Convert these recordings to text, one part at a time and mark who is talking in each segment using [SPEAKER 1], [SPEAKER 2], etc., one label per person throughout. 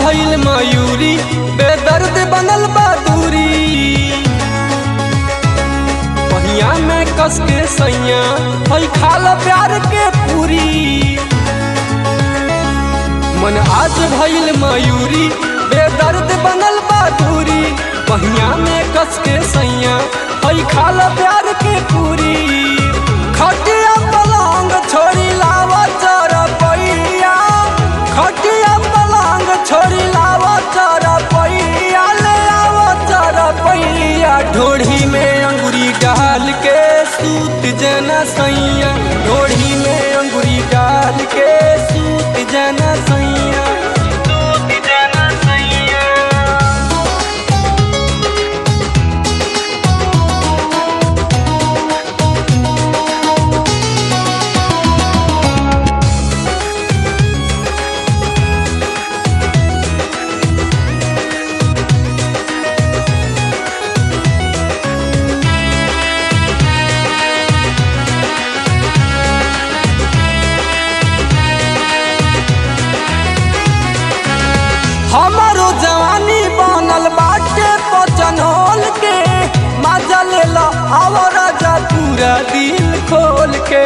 [SPEAKER 1] भइल मयूरी बेदर्द बनल बदूरी पहिया में कस के सैया हई खाल प्यार के पूरी मन आज भइल मयूरी बेदर्द बनल बदूरी पहिया में कस के सैया हई खाल प्यार के पूरी खटिया पलंग छोड़ी लावा चरपैया खटिया पलंग छोड़ी लावा चरपैया ले आवा चरपैया ढोढ़ी में अंगुरी डाल के सूत जना सैया ढोढ़ी में अंगुरी डाल के सूत जना सैया सूत जना सैया हमारो जवानी बनल बाटे पचनोल के मजा ले लो आवर जा पूरा दिल खोल के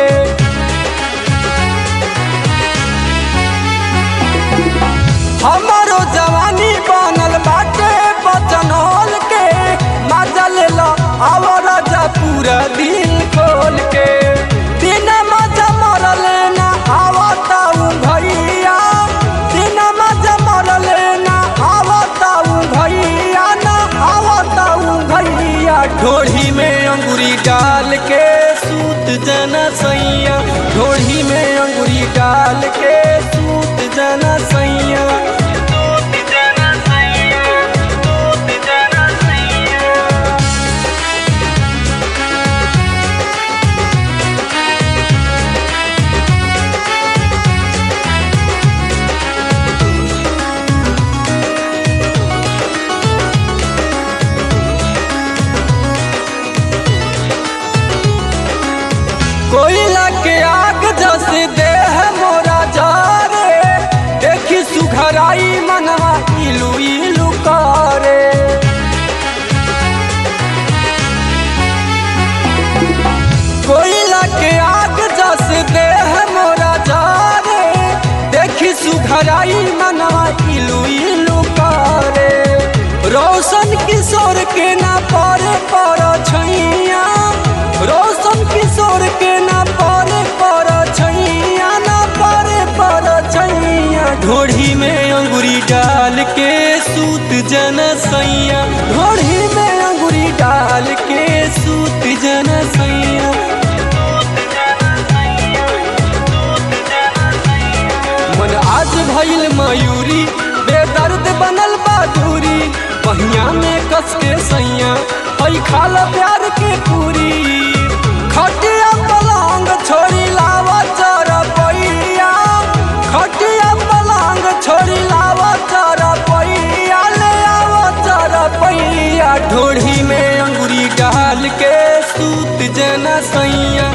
[SPEAKER 1] हमारो जवानी बनल बाटे पचनोल के मजा ले लो आवर जा पूरा दिल खोल के बिना मजा मरले ना आवताऊ भैया बिना मजा मरले ना आवताऊ भैया ना आवताऊ भैया ढोढ़ी में अंगुरी डाल के सूत जना सैया ढोढ़ी में अंगुरी डाल के सूत जना सैया सूत जना सैया सूत जना सैया कोयला के आग जस देह मोरा जा रे देखी सुघराई मनवा इलू इलू करे कोयला के आग जस देह मोरा जा रे देखी सुघराई मनवा इलू इलू करे रोशन किशोर के ना परे पर छैया रोशन किशोर के ना परे पर छैया ना परे पर छैया ढोढ़ी में अंगुरी डाल के सूत जन सैया ढोढ़ी में अंगुरी डाल के सूत जन सैया मन आज भइल मयूरी बेदर्द बनल बदूरी पहिया में कस के सैया हई खाल प्यार के पूरी खटिया पलंग छोड़ी लावा चरपैया खटिया पलंग छोड़ी लावा चरपैया ले आवा चरपैया ढोढ़ी में अंगुरी डाल के सूत जना सैया